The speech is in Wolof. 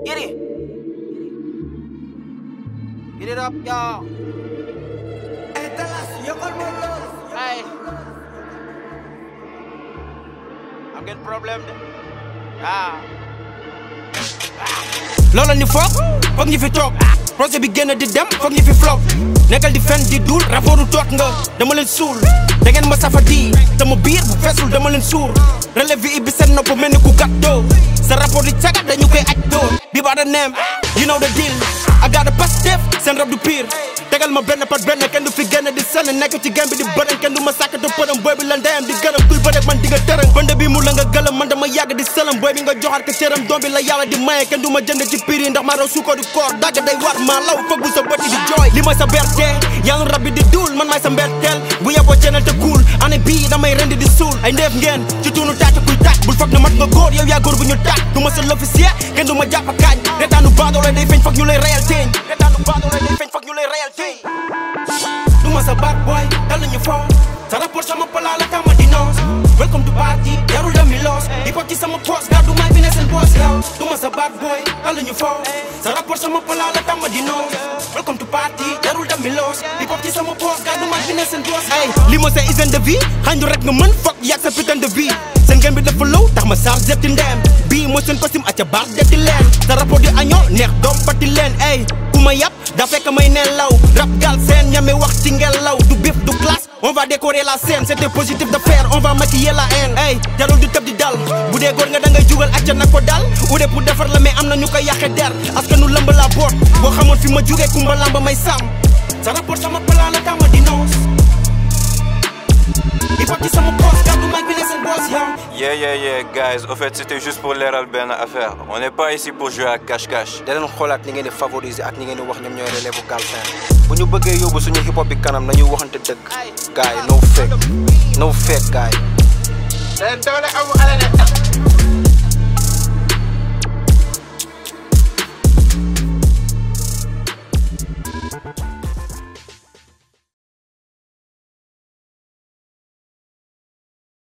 Get it. Get it up, y'all. Hey. I'm getting problem. Ah. loola ni foog foog ñu fi toog projet bi génn di dem foog ñu fi flop nekkal di fen di dul rapportu toog nga dama leen suul da ngeen ma safa di sama biir bu feesul dama leen suur relève bi ibbi seen nopp mel ni ku gàttoo sa rapport di cagat dañu koy aj doo bi baa da neem you know the deal I got a positive seen rab du pire tegal ma benn par benn kenn du fi génn di senn nekk ci game bi di bërën kenn du ma sàkk te përëm booy bi la ndeyam di gërëm kuy bëreeg man di nga tërëm bënd bi mu la nga gëlëm man dama yàgg di sëlëm booy bi nga joxaat ko cëram doom bi la yàlla di maye kenn du ma jënd ci prix yi ndax maa raw suukar du koor dagg day war maa law foog bu sa bët di jooy li mooy sa berte yàlla rab bi di duul man maay sa mberteel bu yeboo ceenal te kuul année bii damay rendi di suul ay ndeef ngeen ci tuunu tàcc kuy tàcc bul foog na mat nga góor yow yaa góor bu ñu tàcc du ma sa l'officier kenn du ma jàpp kaañ retaanu baadoole day feeñ foog ñu lay reyal teeñ retaanu baadoole day feeñ foog ñu lay reyal teeñ du ma sa bad boy dal nañu foo sa rapport sama pala la tama di noos welcome to party yarul dami loos di ko ci sama poos gàddu maay bi ne seen boos yow du ma sa bad boy dal nañu foo sa rapport sama pala la tama di noos welcome to party yarul dami loos di ko ci sama poos gàddu maay bi ne seen boos ay li ma sa hygiène de vie xanju rek nga mën foog yàgg sa putain de vie seen ngeen bi dafa low tax ma saar zepti ndeem bii mooy seen costume acca baax detti leen sa rapport di añoo neex doom pati leen ay ku ma yàpp daa fekk may nelaw rap gal seen ñame wax ci ngelaw du bif du classe on va décorer la scène c'était positif de faire on va maquiller la haine ay jarul du tëb di dal bu dee góor nga da ngay jugal acca na ko dal ude pour defar la mais am na ñu koy yàqe der askanu lëmb la boot boo xamoon fi ma jugee kumba lamba may sàmm sa rapport sama pala la tama di noos di ko ci sama poos gàddu mag bi ne seen boos yow Yeah, yeah, yeah, guys. Au fait, c'était juste pour l'air ben affaire. On n'est pas ici pour jouer à cache-cache. da leen xoolaat ni ngeen di favoriser ak ni ngeen di wax ñoom ñooy relève Galsen bu ñu bëggee yóbbu suñu hip hop bi kanam nañu waxante dëgg gaay no fake no fake gaay leen doole amu ala ne